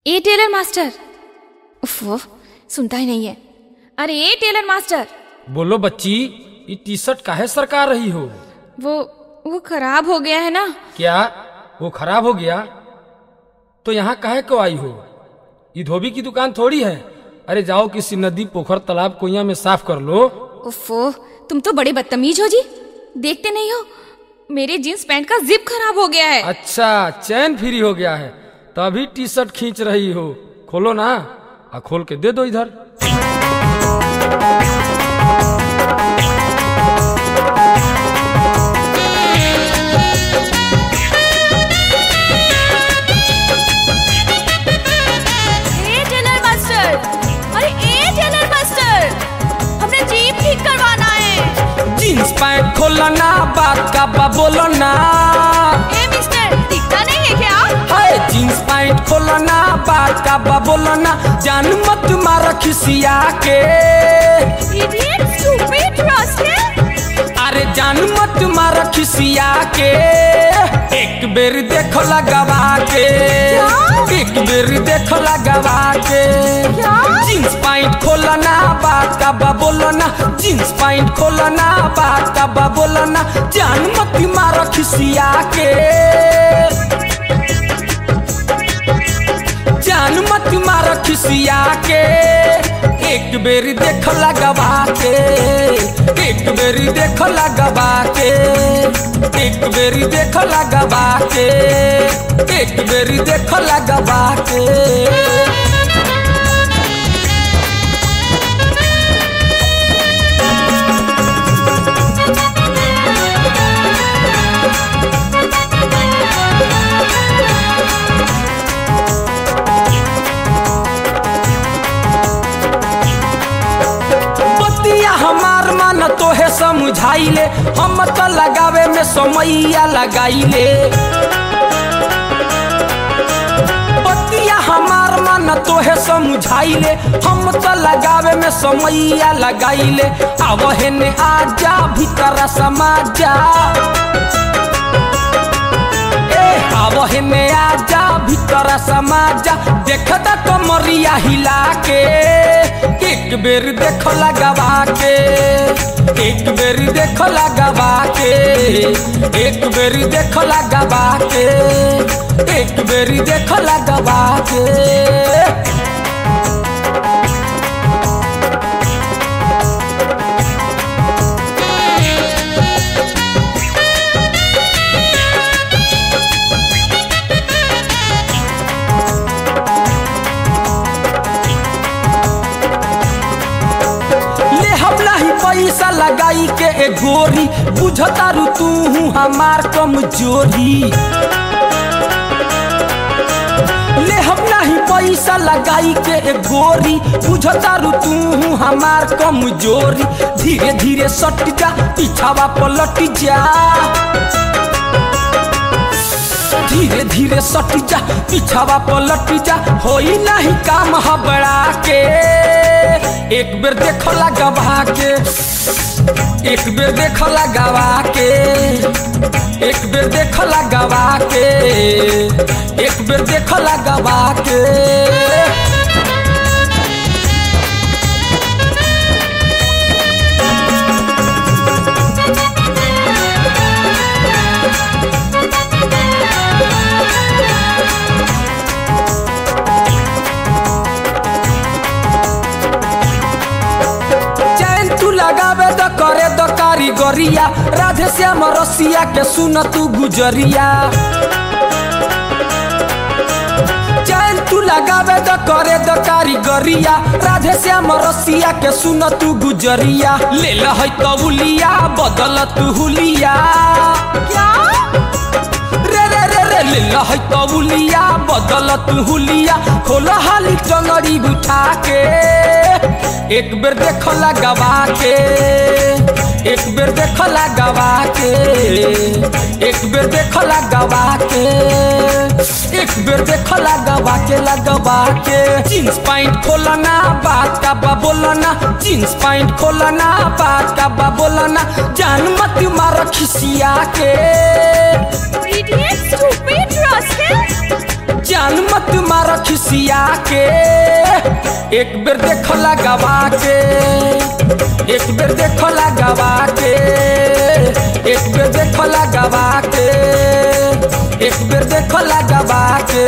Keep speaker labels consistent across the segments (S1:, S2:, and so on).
S1: ए tailor master उफ वो सुनता ही नहीं है अरे ए टेलर मास्टर
S2: बोलो बच्ची ये टी शर्ट काहे सरका रही हो
S1: वो वो खराब हो गया है ना
S2: क्या वो खराब हो गया तो यहाँ काहे को आई हो ये धोबी की दुकान थोड़ी है अरे जाओ किसी नदी पोखर तालाब कुइया में साफ कर लो
S1: उफो तुम तो बड़े बदतमीज हो जी देखते नहीं हो मेरे जींस पैंट का जिप खराब हो गया है
S2: अच्छा चैन फ्री हो गया है तभी टी शर्ट खींच रही हो खोलो ना आ खोल के दे दो इधर
S1: ए टेलर मास्टर अरे ए टेलर मास्टर हमने जीप ठीक करवाना है
S2: जींस पैंट खोलो ना बात का बा बोलो ना
S1: ए मिस्टर दिखता नहीं है क्या
S2: हाय जींस पैंट खोलो ना बात का बा बोलो ना जान मत मार खिसिया के
S1: इडियट स्टूपिड रास्कल
S2: अरे जान मत मार खिसिया के एक बेर देखो लगवा के एक बेर देखो लगवा के
S1: क्या?
S2: जींस पैंट खोलो ना बात का बा बोलो ना जींस पैंट खोलो ना बात का बा बोलो ना जान मत मार खिसिया के जान मत मार खिसिया के एक बेरी देख लगवा के एक बेरी देख लगवा के एक बेरी देख लगवा के एक बेरी देख लगवा के बतिया हमार मन तोहे समझाइले हम तो लगावे में समैया लगाइले बतिया हमार मन तोहे समझाइले हम तो लगावे में समैया लगाइले अब हेने आजा भीतर समाजा ए अब हेने आजा भीतर समाजा देखता तो मरिया हिला के एक बेर देख लगवा के एक बेर देख लगवा के एक बेर देख लगवा के एक बेर देख लगवा के ले हम नहीं पैसा लगाई के ए गोरी बुझता रू तू हमार कमजोरी ले हम नहीं पैसा लगाई के ए गोरी बुझता रू तू हमार कमजोरी धीरे धीरे सट जा पीछावा पलट जा धीरे धीरे सट जा पीछावा पलट जा होई नहीं काम हबड़ा के एक बेर देख लगवा के एक बेर देख लगवा के एक बेर देख लगवा के एक बेर देख लगवा के चैन तू लगावे तो करे तो कारीगरिया राधे श्याम रसिया के सुन तू गुजरिया चैन तू लगावे तो करे तो कारीगरिया राधे श्याम रसिया के सुन तू गुजरिया ले लहै तबुलिया बदल तू हुलिया
S1: क्या
S2: रे रे रे रे ले लहै तबुलिया बदल तू हुलिया खोल हाली टंगड़ी उठा के एक बेर देख लगवा के एक बेर देख लगवा के एक बेर देख लगवा के एक बेर देख लगवा के लगवा के जींस पैंट खोलना बात का बा बोलना जींस पैंट खोलना बात का बा बोलना जान मत मार खिसिया के
S1: इडियट स्टूपिड रास्कल
S2: जान मत मार खिस लसिया के एक बेर देखो लगवा के एक बेर देखो लगवा के एक बेर देखो लगवा के एक बेर देखो लगवा के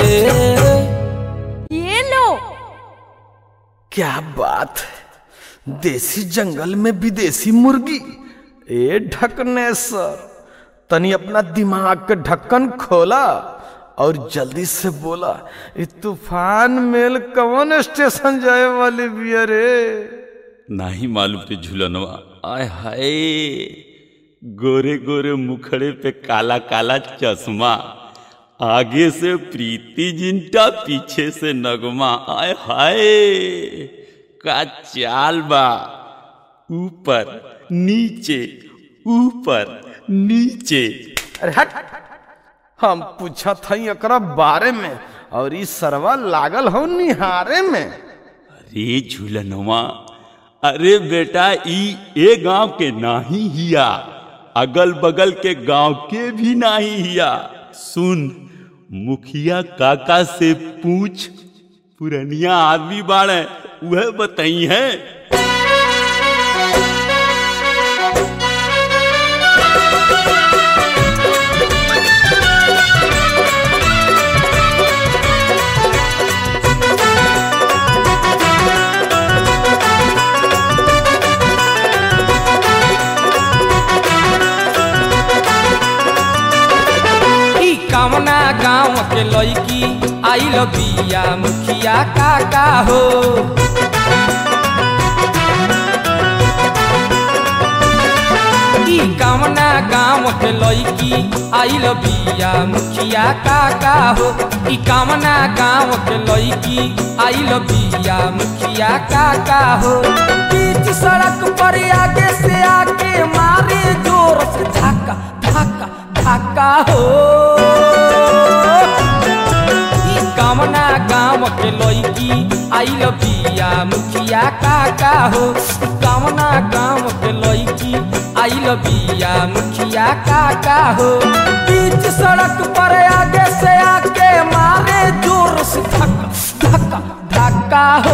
S1: ये लो
S3: क्या बात है देसी जंगल में विदेशी मुर्गी ए ढकने सर तनी अपना दिमाग के ढक्कन खोला और जल्दी से बोला ये तूफान मेल कौन स्टेशन जाए वाली बिया रे
S4: नाही मालूम पे झूलनवा आय हाय गोरे गोरे मुखड़े पे काला काला चश्मा आगे से प्रीति जिंटा पीछे से नगमा आय हाय का चाल बा ऊपर नीचे ऊपर नीचे
S3: अरे हट हम पूछा था एकरा बारे में और ई सरवा लागल हो निहारे में
S4: अरे झूलनवा अरे बेटा ई ए गांव के नाही हिया अगल बगल के गांव के भी नाही हिया सुन मुखिया काका से पूछ पुरनिया आदमी बाड़े वह बताई है
S2: ई कामना गाँव के लड़की आइल बिया मुखिया काका हो ई कामना गाँव के लड़की आइल बिया मुखिया काका हो ई कामना गाँव के लड़की आइल बिया मुखिया काका हो बीच सड़क पर आगे से आके मारे जोर से धक्का धक्का धक्का हो ई कामना गाँव के लड़की आइल बिया मुखिया काका हो ई कामना गाँव के लड़की आइल बिया मुखिया काका हो बीच सड़क पर आगे से आके मारे जोर से धक्का धक्का धक्का हो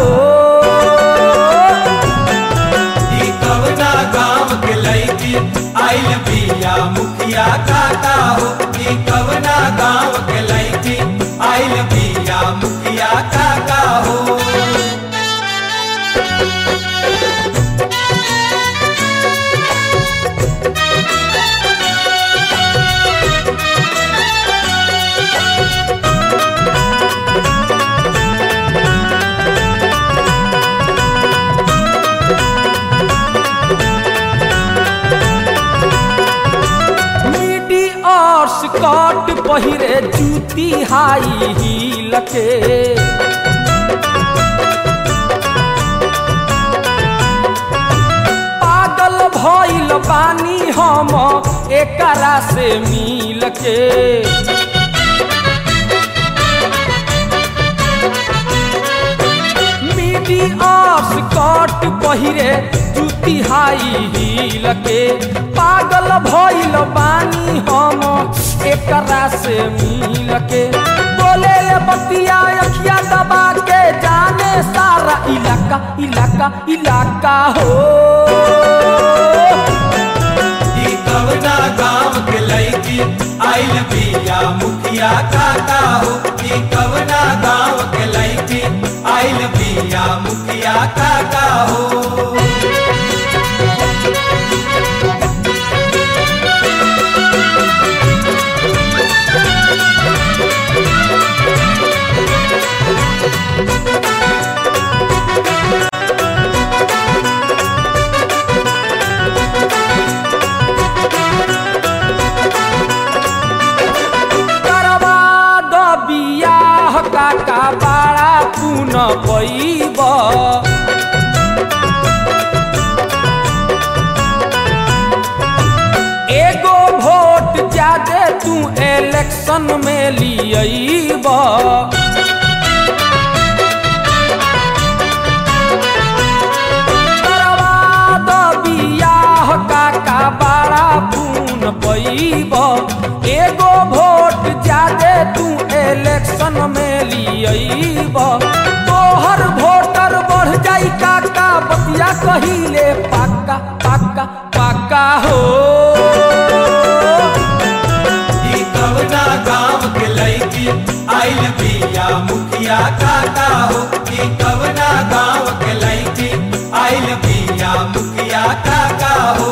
S5: ई कवना गांव के लईकी आइल बिया मुखिया काका हो ई कवना गांव के लईकी आइल बिया मुखिया काका हो
S2: मिडी और स्कर्ट पहिरे जूती हाई हील के पागल भइल बानी हम एकरा से मिल के मिडी और स्कर्ट पहिरे जूती हाई हील के पागल भइल बानी हम एकरा से मिल के बोले ले बतिया अखिया दबा के जाने सारा इलाका इलाका इलाका हो
S5: ई कवना गांव के लईकी आइल बिया मुखिया काका हो ई कवना गांव के लईकी आइल बिया मुखिया काका हो
S2: करवा द बियाह काका बाड़ा पुन पैब एगो वोट ज्यादे तू इलेक्शन में लियब करवा द बियाह काका बाड़ा पुन पैब एगो वोट ज्यादे तू इलेक्शन में लिय खियब तोहर वोटर बढ़ जाई काका बतिया कहिले पाका पाका पाका हो
S5: ई कवना गाँव के लड़की आइल बिया मुखिया काका हो ई कवना गाँव के लड़की आइल बिया मुखिया काका हो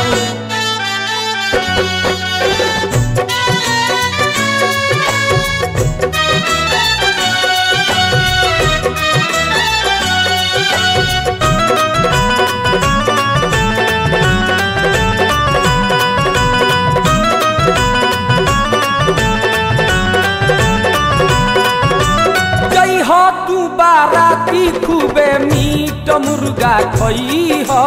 S2: जई हो तू बाराती खूबे मीट मुर्गा खई हो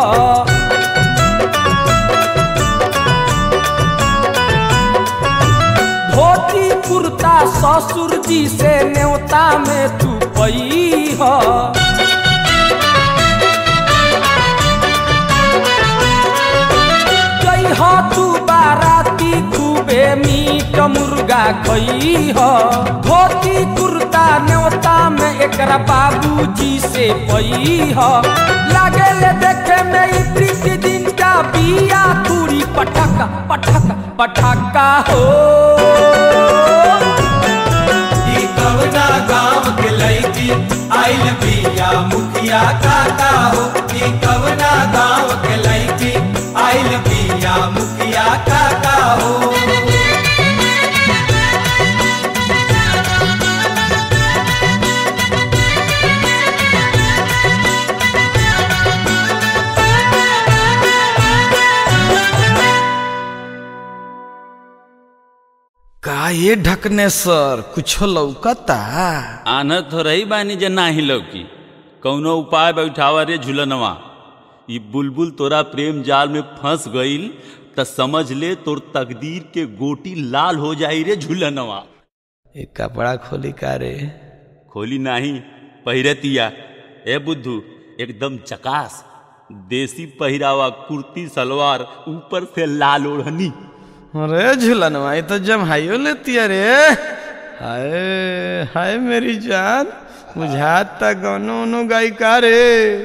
S2: धोती कुर्ता ससुर जी से न्योता में तू पई हो जई हो तू बाराती खूबे मीट मुर्गा खई हो धोती कुर्ता न्योता में एकरा बाबूजी से पई हो लागे ले देखे में ई प्रीति दिन का बिया तूरी पटाका पटाका पटाका हो
S5: ई कवना गाँव के लड़की आइल बिया मुखिया काका हो ई कवना गाँव के लड़की आइल बिया मुखिया काका हो
S3: का ये ढकने सर कुछ लौकता
S4: आनत हो रही बानी जे नाही लौकी कौनो उपाय बैठावा रे झुलनवा ई बुलबुल तोरा प्रेम जाल में फंस गईल त समझ ले तोर तकदीर के गोटी लाल हो जाई रे झुलनवा
S3: ये कपड़ा खोली का रे
S4: खोली नाही पहिरतिया ए बुद्धू एकदम चकास देसी पहिरावा कुर्ती सलवार ऊपर से लाल ओढ़नी
S3: अरे झूलनवा ये तो जमहाइयो लेती है रे हाय हाय मेरी जान बुझाता गनो उनो गायिका रे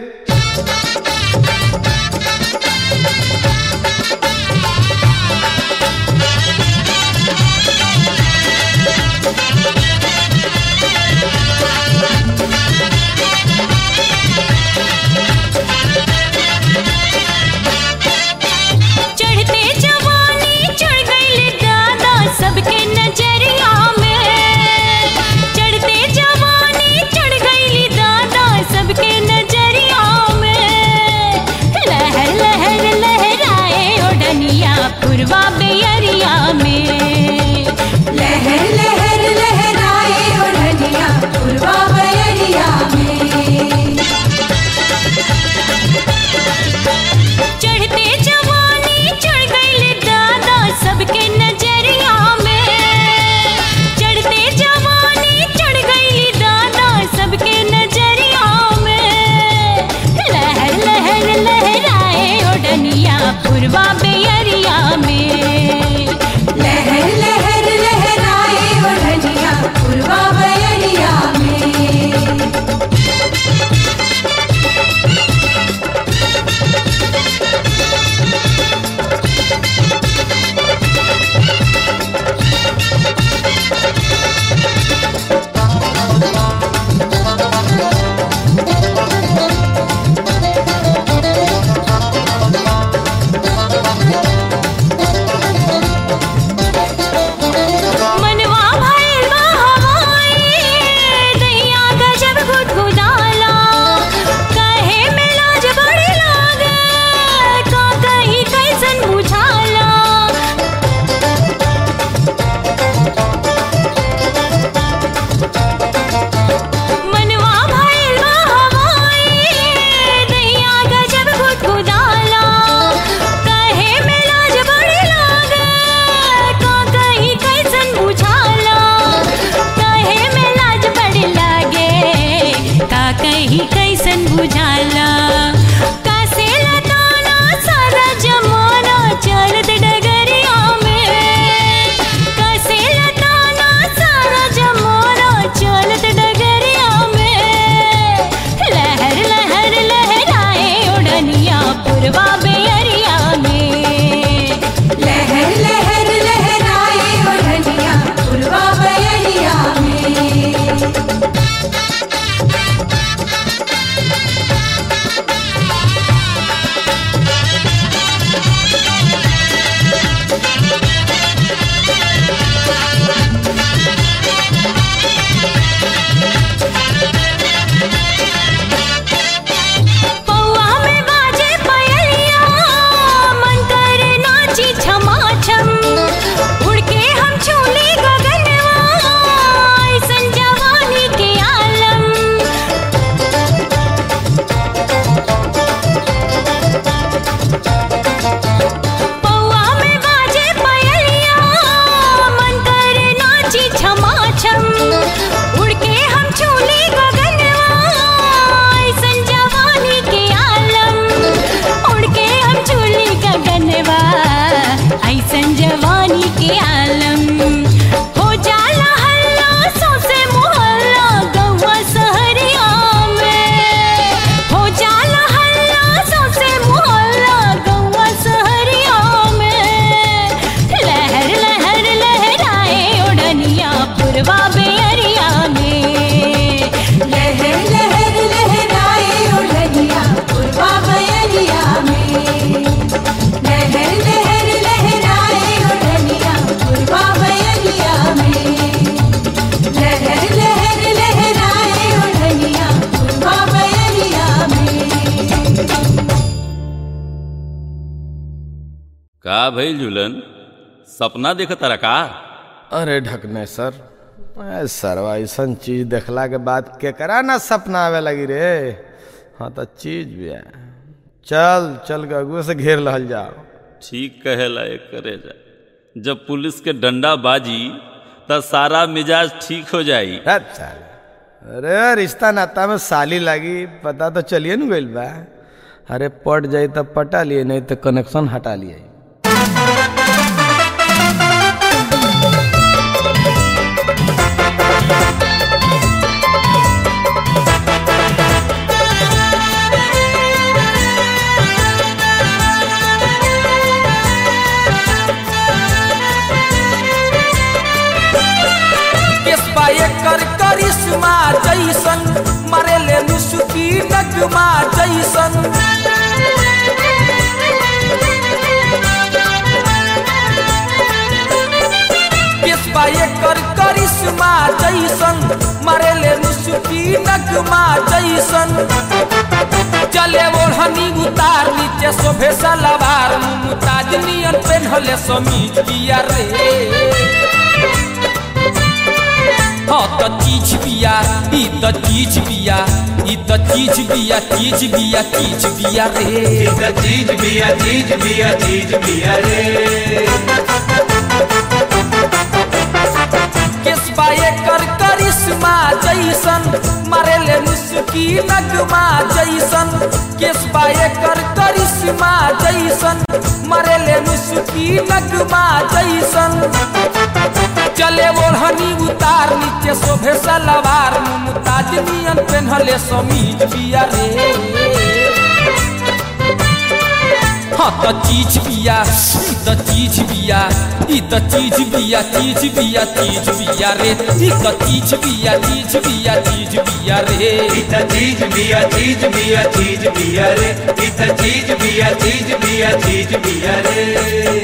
S1: चढ़ते जवानी चढ़ गई दादा सबके नजरिया में चढ़ते जवानी चढ़ गई दादा सबके नजरिया में
S4: का भइल झूलन सपना देखत रहा का
S3: अरे ढकने सर ए, सरवा ऐसन चीज देखला के बाद केकरा ना सपना आवे लगी रे हाँ तो चीज भी है चल चल गगुए से घेर लहल जाओ
S4: ठीक कहेला एक करे जा जब पुलिस के डंडा बाजी त सारा मिजाज ठीक हो जाई
S3: हट साले। अरे रिश्ता नाता में साली लगी पता तो चलिए न गइल बा अरे पट जाई तब पटा लिए नहीं तो कनेक्शन हटा लिए
S2: केसबा एकर करिश्मा जैसन मरेले मुसुकी नगमा जैसन केसबा एकर करिश्मा जैसन मरेले मुसुकी नगमा जैसन चले ओढ़नी उतार नीचे शोभे सलवार मुमताज नियन पेन्हले समीज किया रे हाँ त चीज बिया ई त चीज बिया ई त चीज बिया चीज बिया चीज बिया रे
S5: चीज चीज बिया चीज बिया चीज बिया रे
S2: केसबा एकर करिश्मा जैसन मरेले मुस्की नगमा जैसन केसबा एकर करिश्मा जैसन मरेले मुस्की नगमा जैसन चले ओढ़नी उतार नीचे शोभे सलवार मुमताज नियन पेन्हले समीज बिया रे हाँ त चीज बिया ई त चीज बिया ई त चीज बिया चीज बिया चीज बिया रे ई त चीज बिया चीज बिया चीज बिया रे
S5: चीज चीज बिया चीज बिया चीज बिया रे चीज चीज बिया चीज बिया चीज बिया रे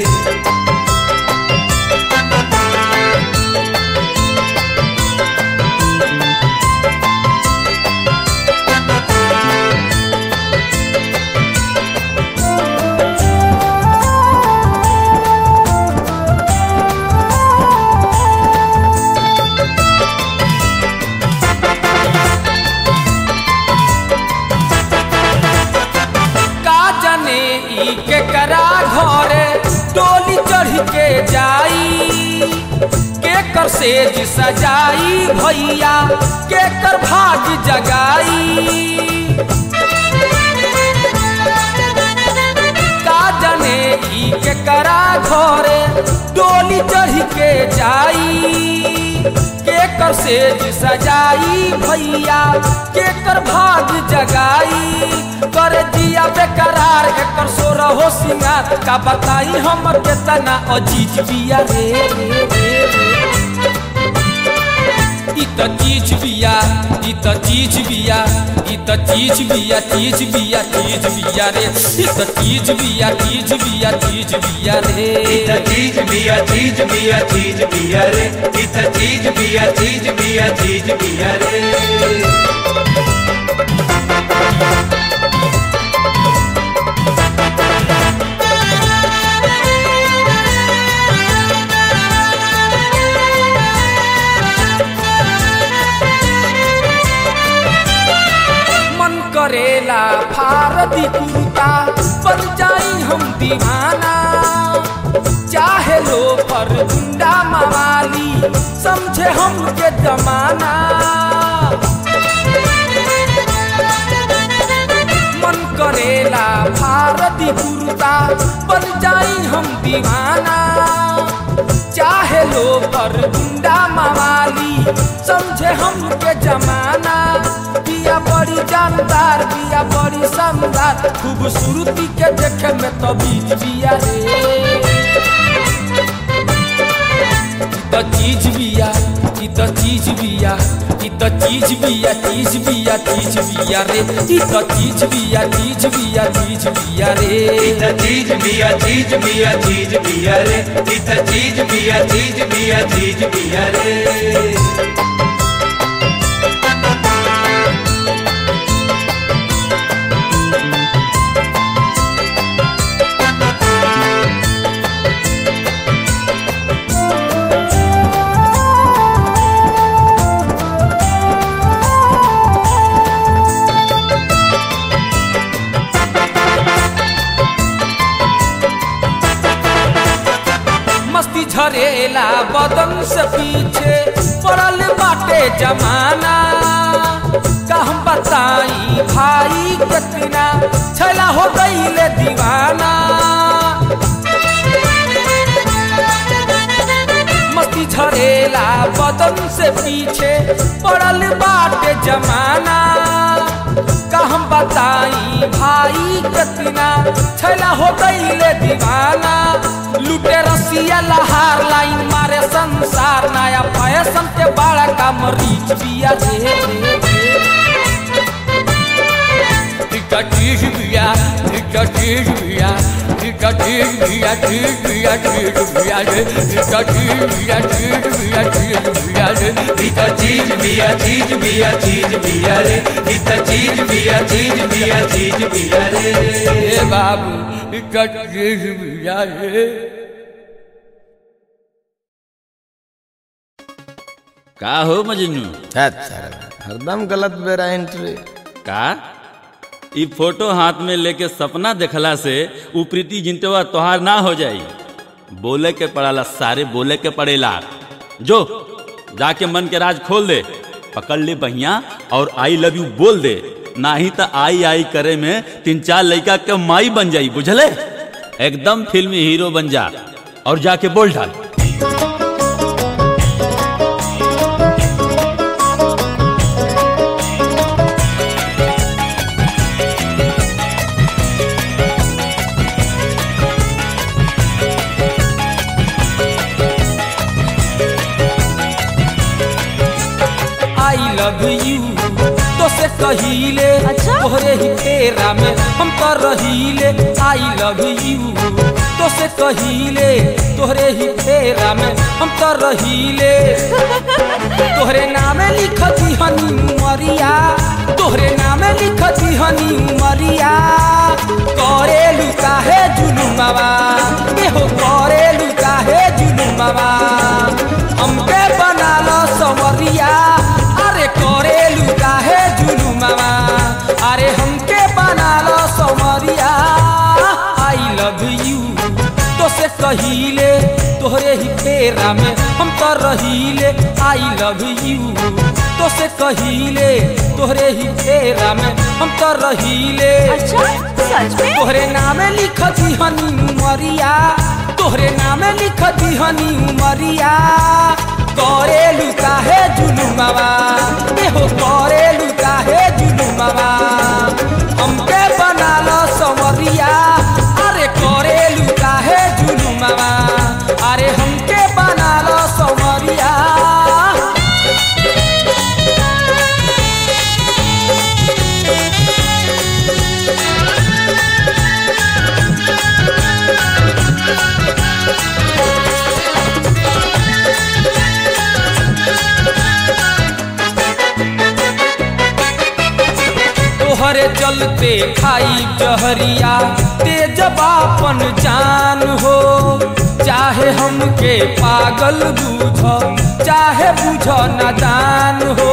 S2: का जाने ई के करा घरे डोली चढ़ के जाई के कर सेज सजाई भैया के कर भाग जगाई का जाने ई के करा घरे डोली चढ़ के जाई के कर सेज सजाई भैया के कर भाग जगाई कर दिया बेकरार एकर सोर हो सिंगार का बताई हम केतना अजीज बिया रे रे रे रे ई त चीज बिया ई त चीज बिया ई त चीज बिया चीज बिया चीज बिया रे ई त चीज बिया चीज बिया चीज बिया रे
S5: चीज चीज बिया चीज बिया चीज बिया रे चीज चीज बिया चीज बिया चीज बिया रे
S2: मन करेला भारती कुर्ता बन जाई हम दीवाना चाहे लो पर गुंडा मवाली समझे हमके जमाना मन करेला भारती कुर्ता बन जाई हम दीवाना चाहे लो पर गुंडा मवाली समझे हमके जमाना बिया बड़ी जानदार बिया बड़ी शानदार खूबसूरती के देखे में तो बीज बिया रे ई त चीज बिया ई त चीज बिया ई त चीज बिया चीज बिया चीज बिया रे ई त चीज बिया चीज बिया चीज बिया रे
S5: चीज चीज बिया चीज बिया चीज बिया रे चीज चीज बिया चीज बिया चीज बिया रे
S2: गईले दीवाना मस्ती झरेला बदन से पीछे पड़ल बाटे जमाना का हम बताई भाई कतना छैला हो गईले दीवाना लुटे रसिया लहार लाइन मारे संसार नया फैशन के बड़ा का मरीच बिया दे दे दे टिका चीज बिया टिका चीज बिया टिका चीज बिया चीज बिया चीज बिया रे टिका चीज बिया चीज बिया चीज बिया रे
S5: इत चीज बिया चीज बिया चीज बिया रे इत चीज बिया चीज बिया चीज बिया रे
S2: ए बाबू टिका चीज बिया रे
S4: का हो मजनू
S3: हरदम गलत बेरा एंट्री
S4: का ई फोटो हाथ में लेके सपना देखला से उ प्रीति जिंतवा तोहार ना हो जाई बोले के पड़ाला सारे बोले के पड़ेला जो जाके मन के राज खोल दे पकड़ ले बहिया और आई लव यू बोल दे नाही तो आई आई करे में तीन चार लड़का के माई बन जाई बुझले एकदम फिल्मी हीरो बन जा और जाके बोल डाल
S2: आई लव यू तो से कहिले
S1: अच्छा?
S2: तोहरे ही तेरा में हम तो रहीले आई लव यू तो से कहिले तोहरे ही तेरा में हम तो रहीले तोहरे नामे लिख हनी उमरिया तोहरे नामे लिख हनी उमरिया करे लुका है जुलुमवा एहो करे लुका है जुलुमवा हमके बना लो सवरिया अरे करे लुका है जुलुमवा अरे हमके बना लो सवरिया आई लव यू तो से कहिले तोहरे ही तेरा में हम तो रहीले आई लव यू तो से कहिले तोहरे ही तेरा में हम तो रहीले
S1: अच्छा सच में
S2: तोहरे नामे लिख हनी उमरिया तोहरे नामे लिख हनी उमरिया करे लुका है जुलुमवा एहो करे लुका है जुलुमवा हमके बना लो सवरिया अरे करे लुका है जुलुमवा अरे हमके बना लो सवरिया तोहरे चलते खाई जहरिया तेज बापन जान हो चाहे हमके पागल बूझ चाहे बूझ नादान हो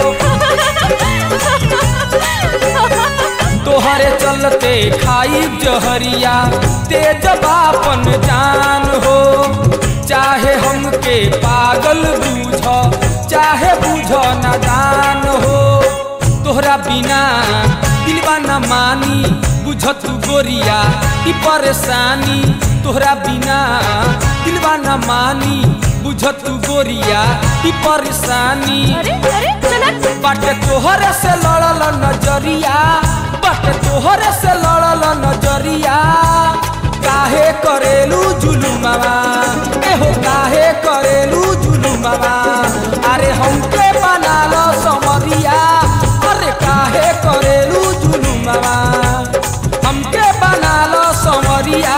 S2: तोहरे चलते खाई जहरिया तेज बापन जान हो चाहे हमके पागल बूझ चाहे बूझ नादान हो तोहरा बिना दिलवा न मानी बुझत गोरिया ई परेशानी तोहरा बिना दिलवा न मानी बुझत गोरिया ई परेशानी
S1: अरे अरे चलत
S2: बाटे तोहरे से लड़ल नजरिया बाटे तोहरे से लड़ल नजरिया काहे करेलू जुलुमवा एहो काहे करेलू जुलुमवा अरे हमके बना लो समरिया अरे काहे करेलू जुलुमवा हमके बना लो समरिया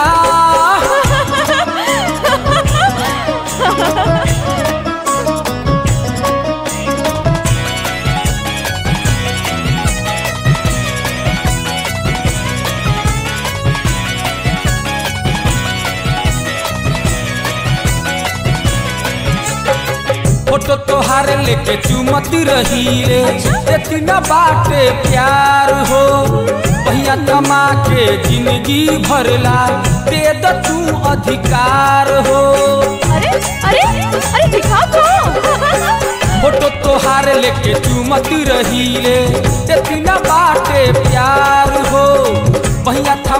S2: फोटो तोहार लेके चुमत रही रे इतना बाटे प्यार हो भैया कमा के जिंदगी भरला दे द तू अधिकार हो
S1: अरे अरे अरे दिखाओ तो
S2: फोटो तोहार लेके चुमत रही रे इतना बाटे प्यार हो भैया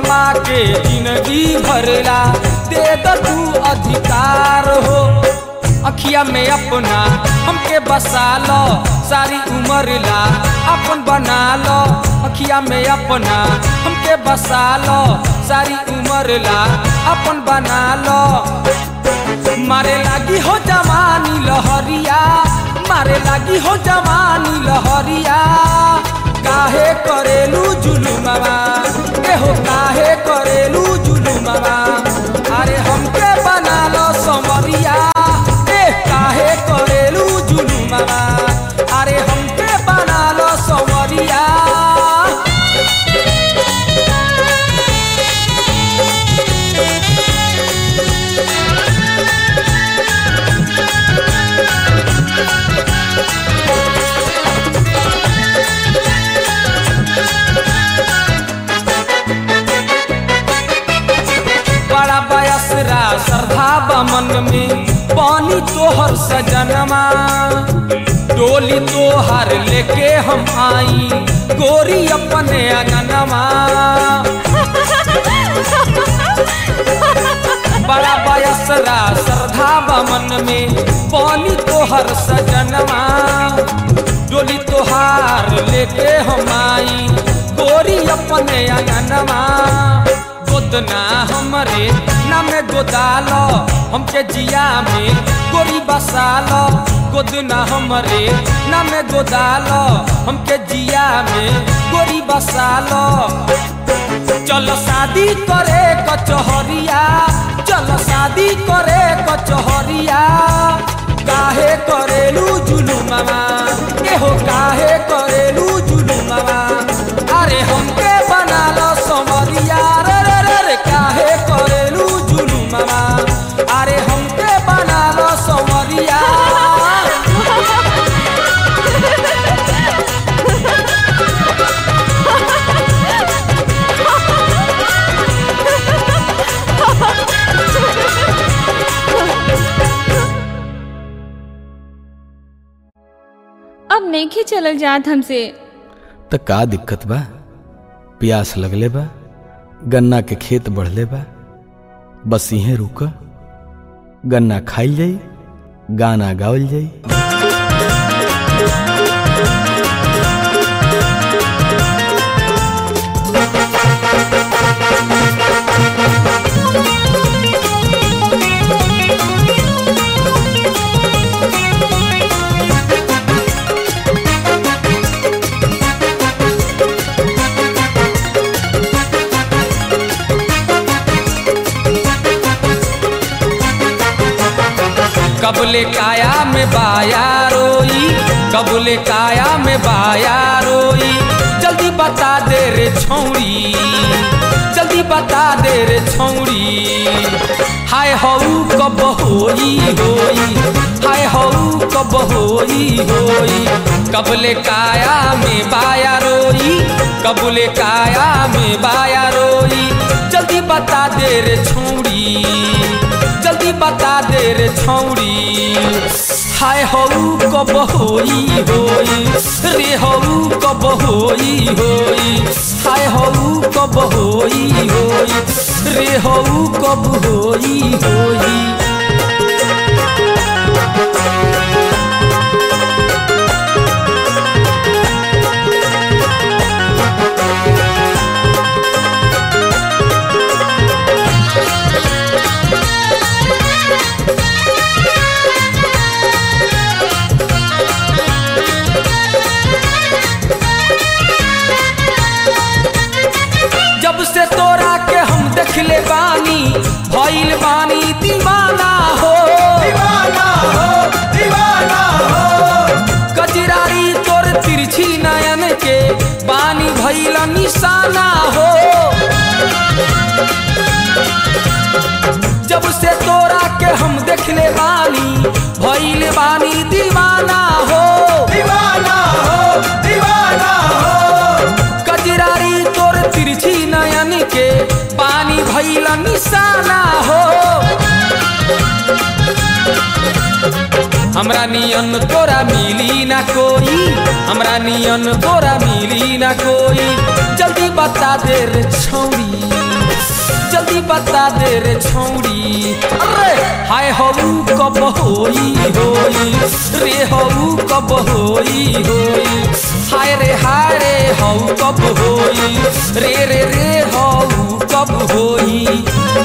S2: के जिंदगी भरला दे द तू अधिकार हो अखिया में अपना हमके बसा लो सारी उम्र ला अपन बना लो अखिया में अपना हमके बसा लो सारी उम्र ला अपन बना लो मारे लागी हो जवानी लहरिया मारे लागी हो जवानी लहरिया काहे करेलू जुलुमवा एहो काहे करेलू जुलुमवा अरे हमके बना लो समरिया ए काहे करेलू जुलुमवा अरे हमके बना लो समरिया बड़ा बयसरा श्रद्धा बमन में पानी तोहर सजनमा डोली तोहर लेके हम आई गोरी अपने अगनमा बड़ा बयसरा श्रद्धा बमन में पानी तोहर सजनमा डोली तोहार लेके हम आई गोरी अपने अगनमा गोदना हमरे नाम गोदालो हमके जिया में गोरी बसालो गोदना हमरे नाम गोदालो हमके जिया में गोरी बसालो चलो शादी करे कचहरिया चलो शादी करे कचहरिया काहे करेलू जुलुमवा एहो काहे करेलू जुलुमवा अरे हमके बना लो समरिया रे रे रे रे काहे करेलू जुलुमवा अरे हमके बना लो समरिया
S1: अब नहीं चलल जात हमसे
S3: त का दिक्कत बा प्यास लगले बा गन्ना के खेत बढ़ले बा बस इहे रुक गन्ना खाइल जाई गाना गावल जाई
S2: कबले काया में बाया रोई कबले काया में बाया रोई जल्दी बता दे रे छौड़ी जल्दी बता दे रे छौड़ी हाय हऊ कब होई होई हाय हऊ कब होई होई कबले काया में बाया रोई कबले काया में बाया रोई जल्दी बता दे रे छौड़ी जल्दी बता दे रे छौड़ी हाय हऊ कब होई होई रे हऊ कब होई होई हाय हऊ कब होई होई रे हऊ कब होई होई जब से तोरा के हम देखले बानी भइल बानी दीवाना हो
S5: दीवाना हो दीवाना हो
S2: कजरारी तोर तिरछी नयन के बानी भइल निशाना हो जब से तोरा के हम देखले बानी भइल बानी दीवाना हो
S5: दीवाना हो दीवाना हो
S2: कजरारी तोर तिरछी नयन के पानी भइल निशाना हो हमरा नियन तोरा मिली ना कोई हमरा नियन तोरा मिली ना कोई जल्दी बता दे रे छौरी जल्दी बता दे रे छौड़ी अरे हाय हऊ कब होई होई रे हऊ कब होई होई हाय रे हाय रे हऊ कब होई रे रे रे हऊ कब होई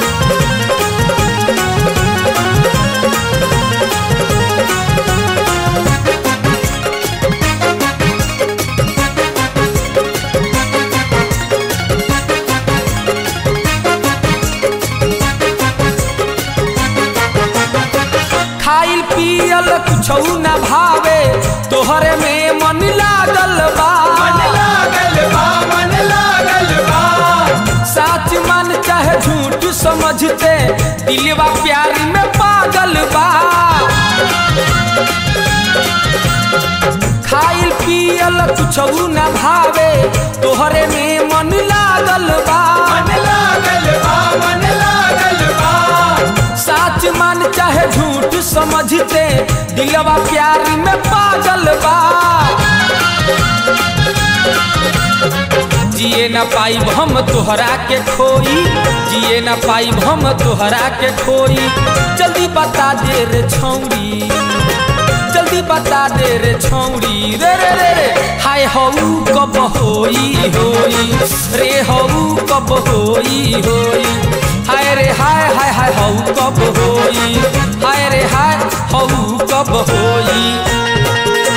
S2: खाइल पियल कुछ न भावे तोहरे में मन लागल बा
S5: मन लागल बा मन लागल बा
S2: साच मन चाहे झूठ समझते दिलवा प्यार में पागल बा खाइल पियल कुछ न भावे तोहरे में मन लागल बा
S5: मन लागल बा मन लागल बा
S2: साच मन चाहे झूठ समझते दिलवा प्यार में पागल बा जिए न पाइब हम तोहरा के खोई जिए न पाइब हम तोहरा के खोई जल्दी बता दे रे छौड़ी जल्दी बता दे रे छौड़ी रे रे रे रे हाय हऊ कब होई होई रे हऊ कब होई होई हाय रे हाय हाय हाय हऊ कब होई हाय रे हाय हऊ कब होई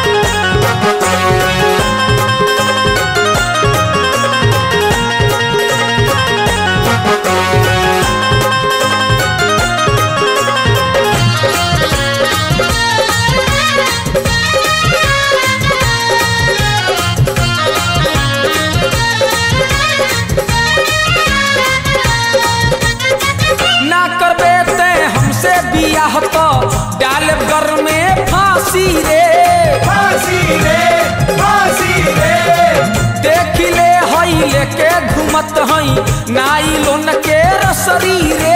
S2: ना करबे ते हमसे बियाह तो डालब घर में फांसी रे
S5: फांसी रे फांसी रे
S2: देख ले हई लेके घूमत हई नाई लोन के रसरी रे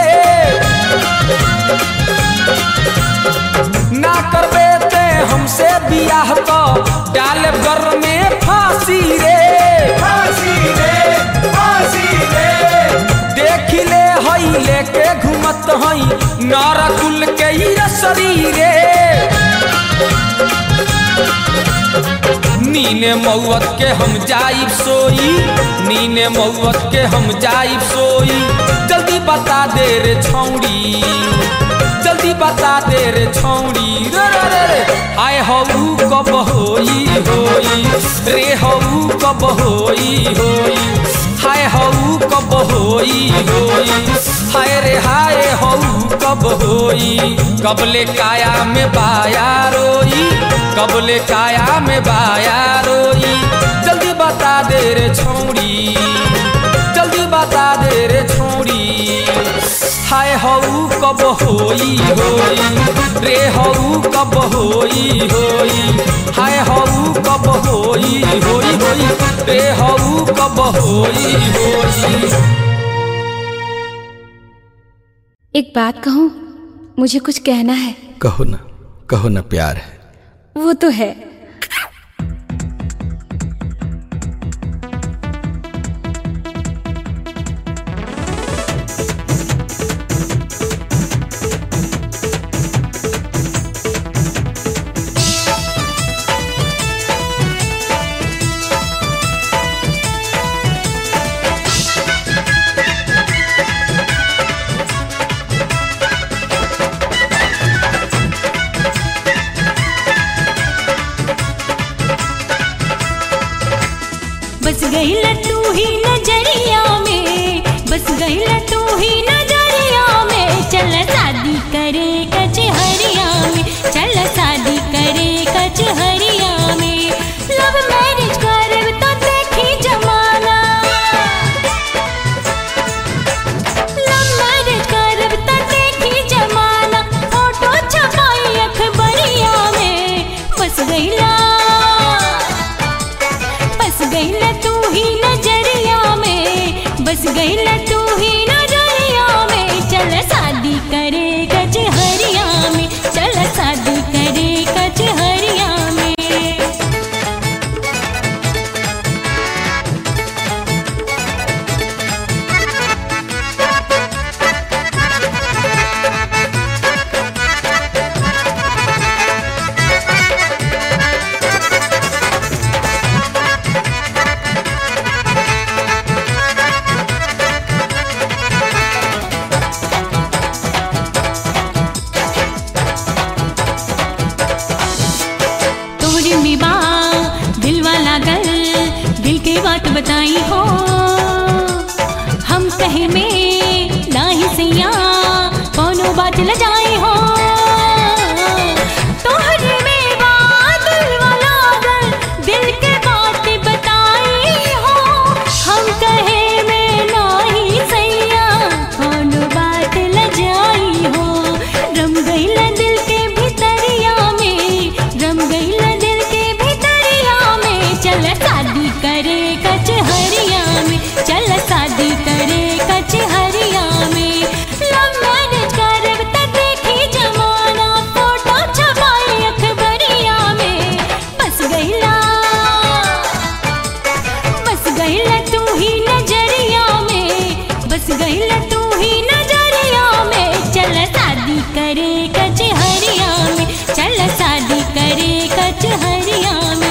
S2: ना करबे ते हमसे बियाह तो डालब घर में फांसी रे
S5: फांसी रे फांसी रे
S2: देख ले हई लेके घूमत हई नारकुल के ही रसरी रे नीने मौत के हम जाइब सोई नीने मौत के हम जाइब सोई जल्दी बता दे रे छौड़ी जल्दी बता दे रे छौड़ी रे रे रे रे हाय हऊ कब होई होई रे हऊ कब होई होई हाय हऊ कब होई होई हाय रे हाय हऊ कब होई कबले काया में बाया रोई कबले काया में बाया रोई जल्दी बता दे रे छौड़ी जल्दी बता दे रे छौड़ी हाय हऊ कब होई होई रे हऊ कब होई होई हाय हऊ कब होई होई होई रे हऊ कब होई होई
S6: एक बात कहूँ मुझे कुछ कहना है
S3: कहो ना कहो ना प्यार है
S6: वो तो है
S7: बस गई तू ही नजरिया में बस गई तू ही नजरिया में चल शादी करे कचहरिया में चल शादी करे कचहरिया में लव मैरिज करे तो देखी जमाना लव मैरिज करे तो देखी जमाना फोटो छपाई अखबरिया में बस गईला बस गईला तू ही नजरिया में बस गईला तू ही नजरिया में चल शादी करे कचहरिया में चल शादी करे कचहरिया में बताई हो हम कहे में नाही सैया कोनो बात ल जाई हो तोहरे में बात वाला गल दिल के बात बताई हो हम कहे में नाही सैया कोनो बात ल जाई हो रम गईला दिल के भितरिया में रम गईला दिल के भितरिया में चल शादी करे कचहरिया में चल शादी करे कचहरिया में लव मैरिज करब त देखी जमाना फोटो छपाई अखबरिया में बस गईला बस गईला तू ही नजरिया में बस गईला तू ही नजरिया में चल शादी करे कचहरिया में चल शादी करे कचहरिया में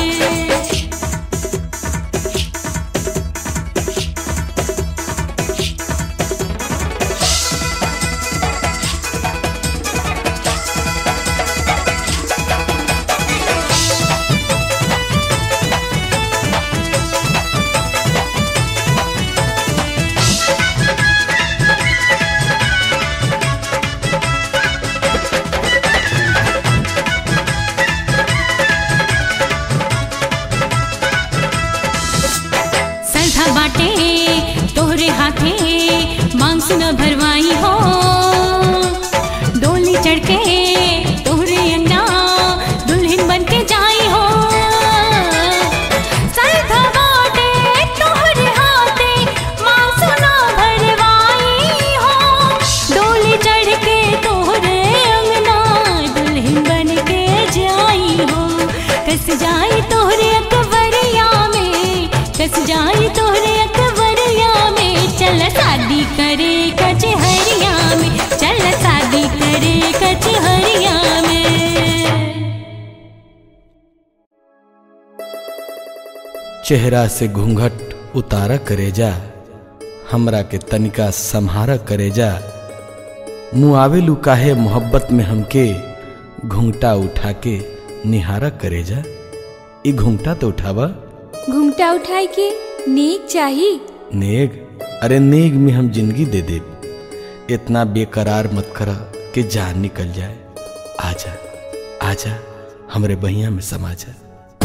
S7: सरधा बाटे तोहरे हाथे मांग सुना भरवाई हो डोली चढ़ के तोहरे अंगना दुल्हन बन के जाई हो सरधा बाटे तोहरे हाथे मांग सुना भरवाई हो डोली चढ़ के तोहरे अंगना दुल्हन बन के जाई हो कस जाई तोहरे अकबरिया में कस जाई तोहरे अकबरिया में चल शादी करे कचहरिया में चल शादी करे कचहरिया में
S3: चेहरा से घूंघट उतारा करेजा हमरा के तनिका संहारा करेजा मुआवेलू काहे मोहब्बत में हमके घूंघटा उठा के निहारा करेजा ई घूंघटा तो उठावा
S6: घूमटा उठाई के नेक चाही
S3: नेग अरे नेग में हम जिंदगी दे दे इतना बेकरार मत करा कि जान निकल जाए आजा आजा हमरे बहिया में समा जा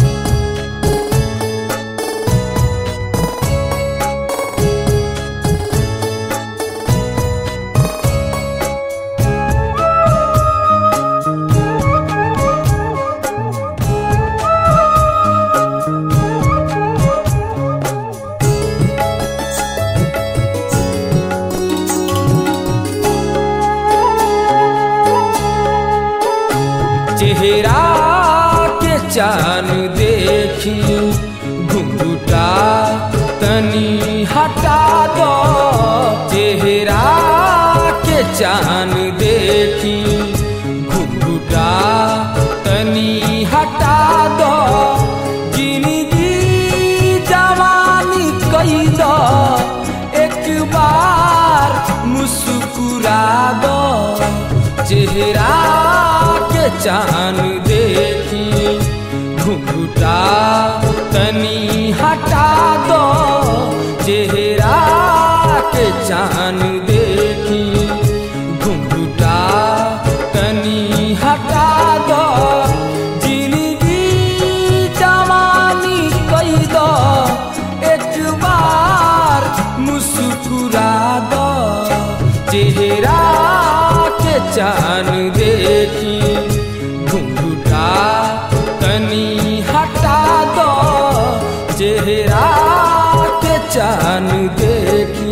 S2: चेहरा के चान देखी घुंघुटा तनी हटा दो चेहरा के चान देखी घुंघुटा तनी हटा दो जिंदगी जवानी कई दो एक बार मुस्कुरा दो चेहरा के चान देखी घुंघुटा तनी हटा दो चेहरा के चान देखी घुंघुटा तनी हटा दो जिंदगी जवानी कई दो एक बार मुस्कुरा दो चेहरा के चान देखी घुंघुटा तनी हटा दो चेहरा के चान देखी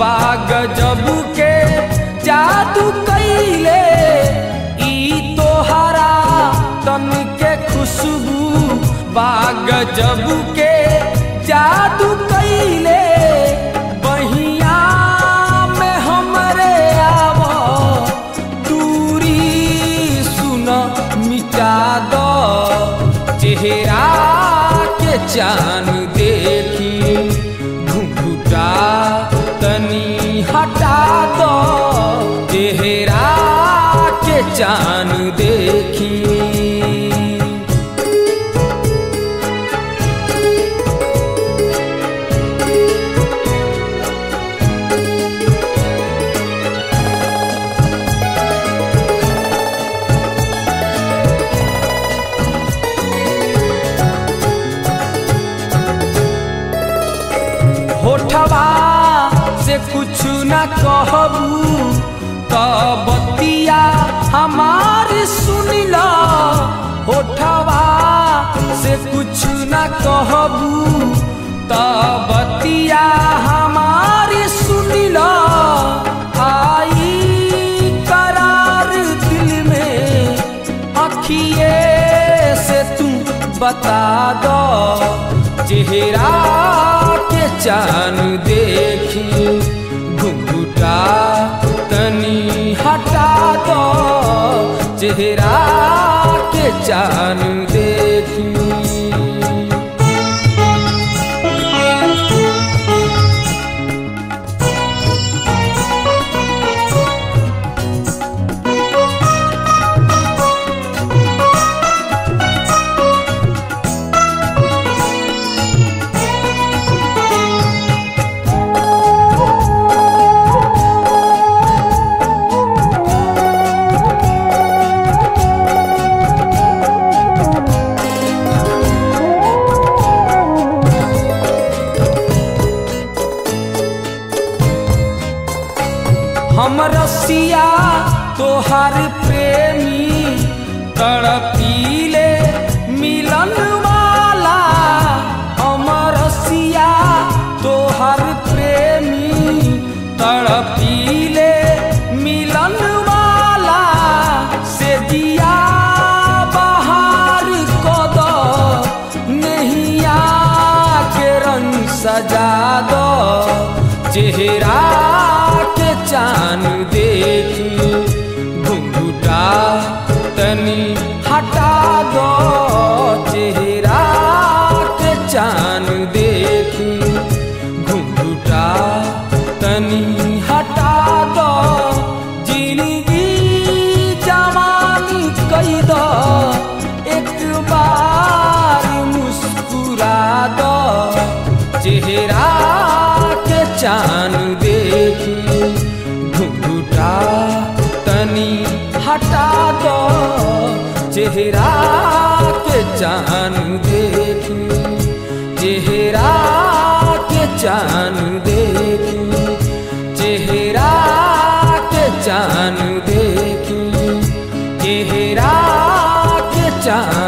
S2: बाग जबू के जादू कैले ई तोहरा तन के खुशबू बाग जबू के जादू कैले बहिया में हमरे आव दूरी सुन मिटा दो चेहरा के चान देखी घुंघुटा तनी हटा दो चेहरा के चान देखी होठवा से कुछ न कहबू तो बतिया हमार सुनिला होठवा से कुछ न कहबू तो बतिया हमार सुनिला आई करार दिल में अखिए से तू बता दो चेहरा के चान देखी घुंघुटा तनी हटा दो चेहरा के चान देखी हम रसिया तोहर प्रेमी तड़पीले मिलन वाला हम रसिया तोहर प्रेमी तड़पीले मिलन वाला से दिया बाहर को दो नैया के रंग सजा दो चेहरा के चान देखी घुंघुटा तनी हटा दो चेहरा के चान देखी घुंघुटा तनी हटा दो जिंदगी जवानी कई दो एक बार मुस्कुरा दो चेहरा के चान देखी घुंघुटा तनी हटा दो चेहरा के चान देखी चेहरा के चान देखी चेहरा के चान देखी चेहरा के चान